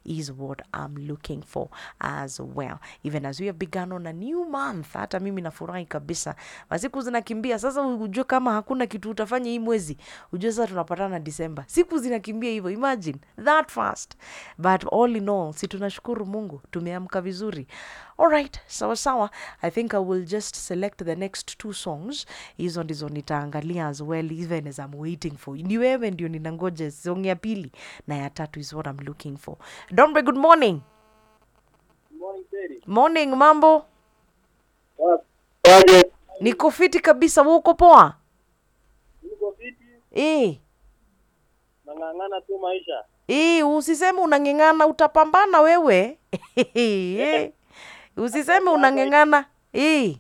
is what I'm looking for as well. Even as we have begun on a new month, hata mimi nafurahi kabisa. Masiku zinakimbia sasa, ujue kama hakuna kitu utafanya hii mwezi, ujue sasa tunapatana Disemba. Siku zinakimbia hivyo, imagine that fast. But all in all, si tunashukuru Mungu, tumeamka vizuri. Alright, sawa sawa. I think I will just select the next two songs. Hizo ndizo nitaangalia as well even as I'm waiting for. Ni wewe ndio ninangoja song ya pili na ya tatu is what I'm looking for. Dombe, good morning. Morning, mambo? Aje, Niko fiti kabisa, wewe uko poa? niko fiti, Eh. nang'ang'ana tu maisha. Eh, usiseme unang'eng'ana, utapambana wewe. Eh. Usiseme unang'eng'ana. Eh.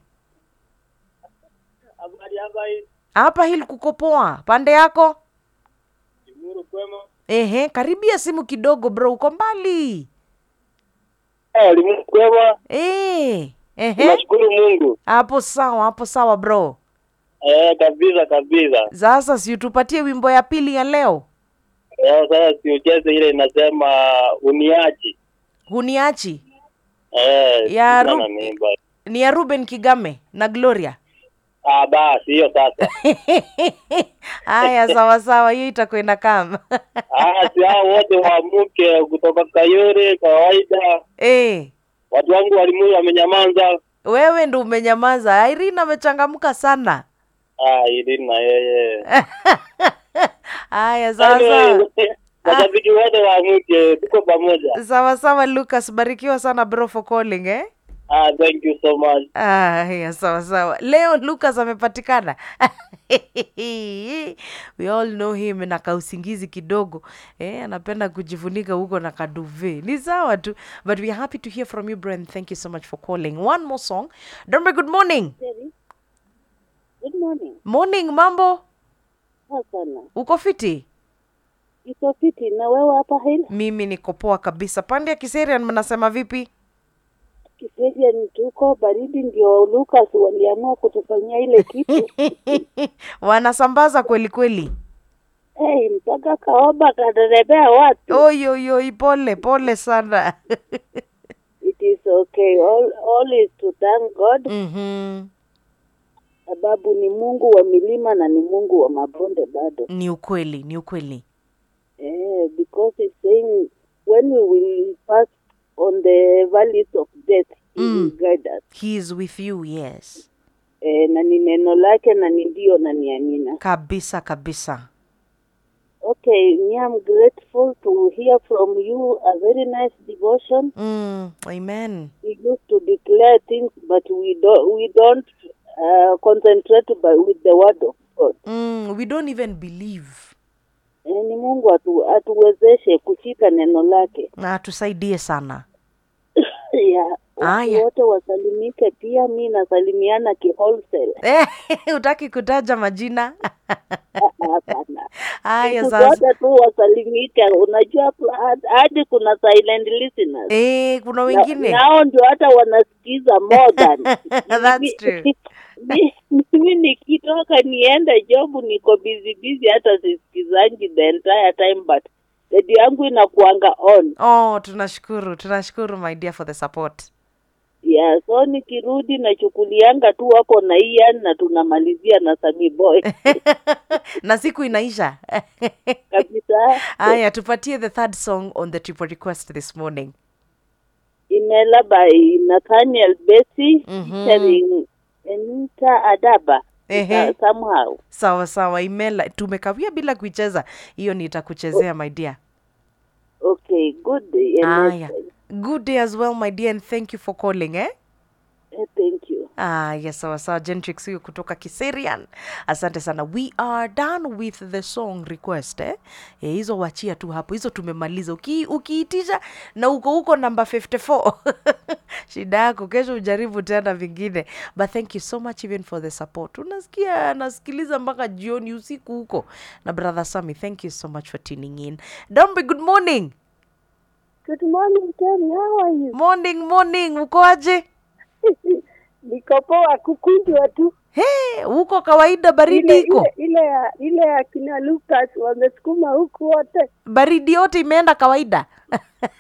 Habari hapa hii, Hapa hili kuko poa. Pande yako? Limuru kwema. Ehe, karibia simu kidogo bro, uko mbali. Eh, Limuru kwema. Eh. Ehe. Nashukuru Mungu. Hapo sawa, hapo sawa bro. Eh, kabisa kabisa. Sasa si utupatie wimbo ya pili ya leo. Eh, sasa siucheze ile inasema uniachi. Huniachi. Eh, Ya sina Ru- na mimba. Ni ya Ruben Kigame na Gloria. Ah, basi hiyo sasa. Haya, sawa sawa, hiyo itakwenda kama. Ah, si hao wote waamuke kutoka Kayore kawaida. Eh. Watu wangu wa Limuru wamenyamaza. Wewe ndo umenyamaza. Irene amechangamka sana. Ah, ili na yeye. Haya, sawa sawa. Anyway, Mashabiki wote waamuke, tuko pamoja. Sawa sawa Lucas, barikiwa sana bro for calling eh. Ah, thank you so much. Ah, ya sawa sawa. Leo Lucas amepatikana. We all know him na kausingizi kidogo. Eh, anapenda kujifunika huko na kaduve. Ni sawa tu. But we are happy to hear from you, Brent. Thank you so much for calling. One more song. Dombe, good morning. Jerry. Good morning. Morning, mambo. Poa sana. Uko fiti? Iko fiti na wewe hapa hili? Mimi niko poa kabisa. Pande ya Kiserian mnasema vipi? Kisaidia ni tuko baridi, ndio Lucas waliamua kutufanyia ile kitu Wanasambaza kweli kweli. hey, mpaka kaoba kaderebea watu. Oi, oi, oi, pole pole sana. It is okay. All, all is to thank God Mhm. sababu ni Mungu wa milima na ni Mungu wa mabonde bado. Ni ukweli, ni ukweli. Eh, because it's saying when we will pass on the valleys of death he will Mm. guide us. He is with you, yes. Eh, na ni neno lake na ni ndio na ni amina. Kabisa kabisa. Okay, me, I'm grateful to hear from you a very nice devotion. Mm, amen. We used to declare things, but we don't we don't uh, concentrate by, with the word of God. Mm, we don't even believe. Eh, ni Mungu atu, atuwezeshe kushika neno lake. Na atusaidie sana. yeah. Watu Aya. wote wasalimike, pia mi nasalimiana kiwholesale. Eh, Hutaki kutaja majina? Ah, Hapana, Haya Siku sasa. zote tu wasalimike. Unajua hadi- hadi kuna silent listeners Eh, kuna Na- wengine. nao ndio hata wanasikiza more than That's Mi- true. mi- mimi nikitoka niende job niko busy busy hata sisikizangi the entire time but redio yangu inakuanga on Oh, tunashukuru. Tunashukuru my dear for the support. yeah so nikirudi nachukulianga tu hapo na Ian na tunamalizia na Sami Boy na siku inaisha. kabisa Aya, tupatie the third song on the triple request this morning. Inela by Nathaniel Bessy Mhm. featuring Enita Adaba Ehe. uh, somehow Sawa sawa, imela tumekawia bila kuicheza. Hiyo nitakuchezea my dear. okay good day Aya. Good day as well my dear and thank you for calling eh? Eh, thank you Ah, yes, sawa sawa. Gentrix huyo kutoka Kiserian. Asante sana. We are done with the song request eh? Eh, hizo wachia tu hapo. Hizo tumemaliza. Uki, ukiitisha na uko huko namba 54. Shida yako kesho ujaribu tena vingine. But thank you so much even for the support. Unasikia nasikiliza mpaka jioni usiku huko. Na brother Sami, thank you so much for tuning in. Dombe, good morning. good morning Terry how are you Morning, morning. Uko aje? niko poa kukunjwa tu Hey, huko kawaida baridi ile iko. ile ile ya ile ya kina Lucas wamesukuma huku wote baridi yote imeenda kawaida